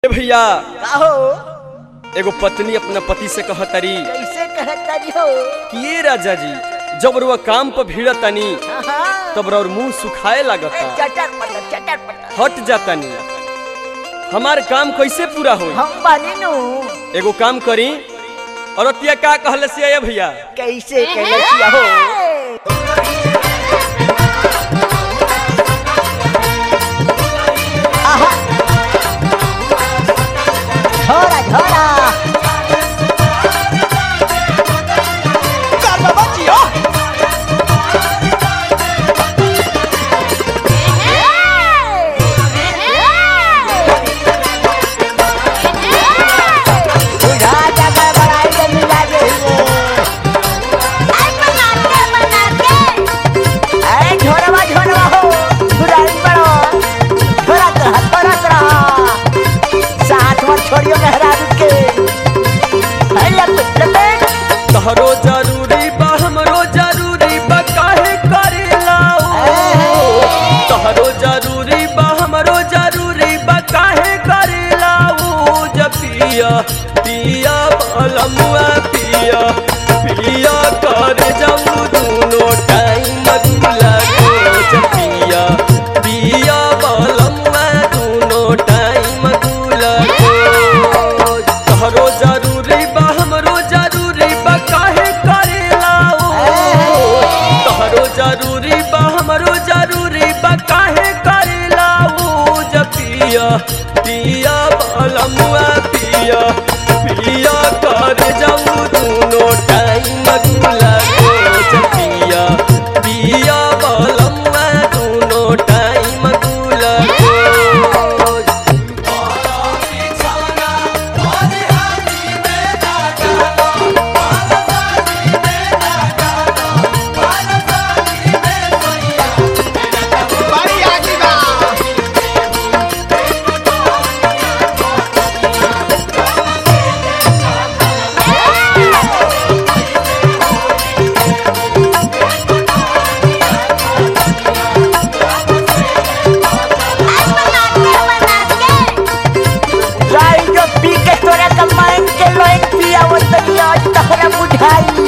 ए भैया का हो एगो पत्नी अपना पति से कहतरी कैसे कहतरी हो कि ये राजा जी जब रुआ काम पर भीड़तनी हाँ, तब और मुंह सुखाए ए, लागता चटर पटर चटर पटर हट जातानी हमार काम कैसे पूरा होई हम बानी नु एगो काम करी औरतिया का कहले से ये भैया कैसे कहलसिया हो आहा झोरा झोरा बुढ़ा जगह बड़ाई के मिला जे ए झोरवा झोरवा हो बुढ़ाई बड़ो झोरा तरह झोरा तरह साथ में छोड़ियो गहरा के है लपेट लपेट तहरो जरूरी बा हमरो जरूरी बा काहे करेला ओ तहरो जरूरी बा हमरो जरूरी बा काहे करेला ओ जब पिया पिया बलमुआ पिया पिया कर जाऊ दूनो टाइम गुला जब पिया पिया बलमुआ दूनो टाइम गुला तहरो जरूरी बा हमरो जरूरी बा काहे करेला ओ तहरो जरूरी बा हमरो जरूरी बा काहे करेला ओ जब पिया पिया बलमुआ पिया पिया कर जाऊ दूनो टाइम गुला जब पिया पिया बलमुआ दूनो टाइम गुला गाई जो पी के तोरा कमाइन के लोइन पिया वो तनिया तहरा बुझाई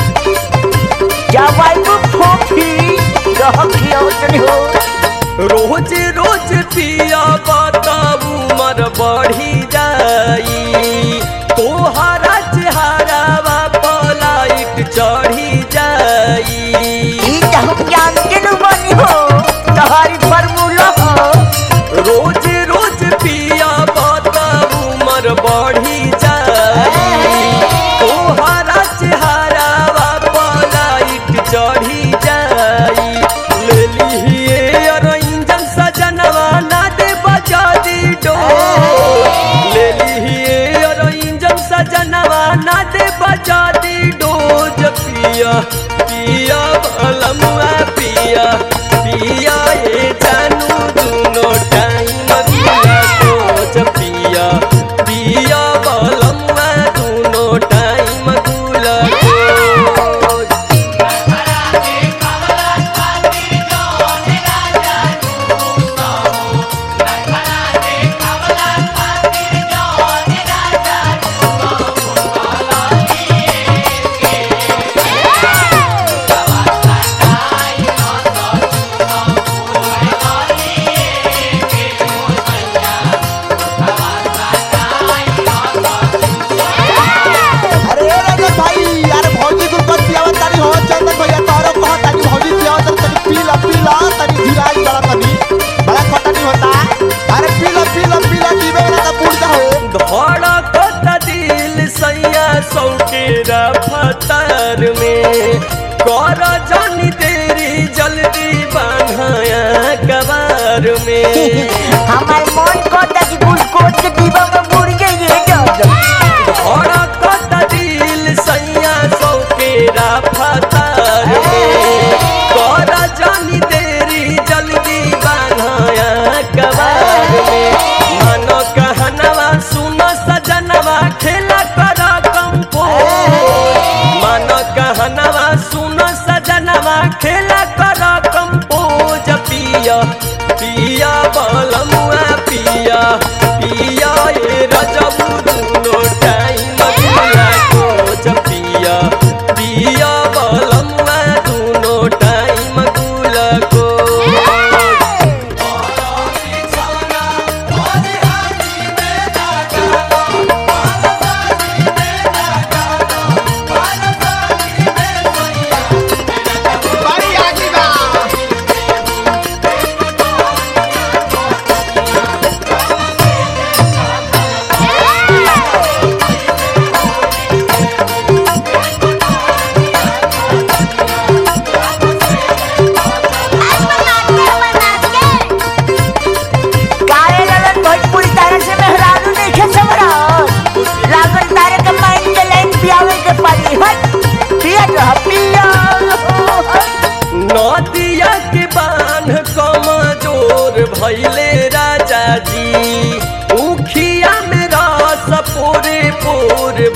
जवाई वो फोफी रह खिया तनी हो रोज रोज पिया बताबू मर बढ़ी जाई तोहरा चेहरावा पलाइट चढ़ी जाई ई त हम जानते न बनी हो तहारी फार्मूला हो रोज रोज पिया बताबू मर बढ़ी जाई तोहरा चेहरावा पलाइट चढ़ी जाई ले लिहिए अर इंजन सजनवा ना दे बजा दी डो ले लिहिए अर इंजन सजनवा ना दे बजा दी डोज पिया पिया भलमुआ पिया पिया ये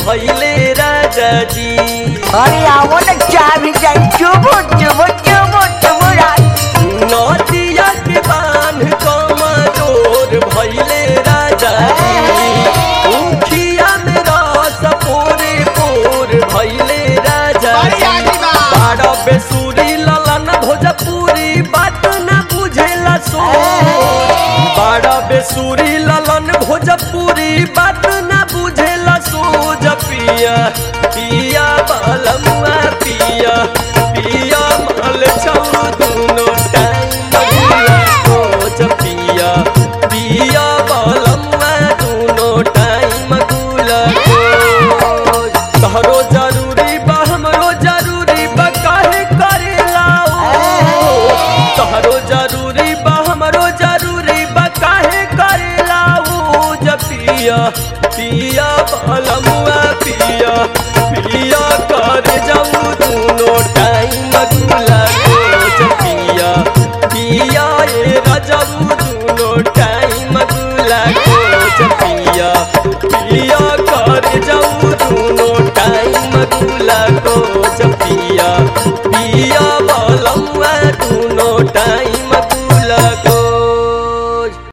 भैले राजा जी अरे आओ ना चाबी जाई चुबो चुबो चुबो चुबो नदिया के बांध कमजोर भैले राजा जी उखिया में रस पोरे पोर भैले राजा जी बाड़ा बेसुरी ललन भोजपुरी बात न बुझेला सो बाड़ा बेसुरी ललन भोजपुरी बात न बुझेला सोज पिया पिया बालमुआ पिया पिया माल छौ दुनो टाइम बुआ सोज पिया पिया बालमुआ दुनो टाइम गुला तहरो जरूरी बा हमरो जरूरी बा काहे करेला ओ तहरो जरूरी बा हमरो जरूरी बा काहे करेला ओ जपिया पिया बालमुआ पिया पिया कर जाऊ दुनो टाइम गुला जपिया पिया ए रजऊ दुनो टाइम गुला जपिया पिया कर जाऊ दुनो टाइम गुला को जपिया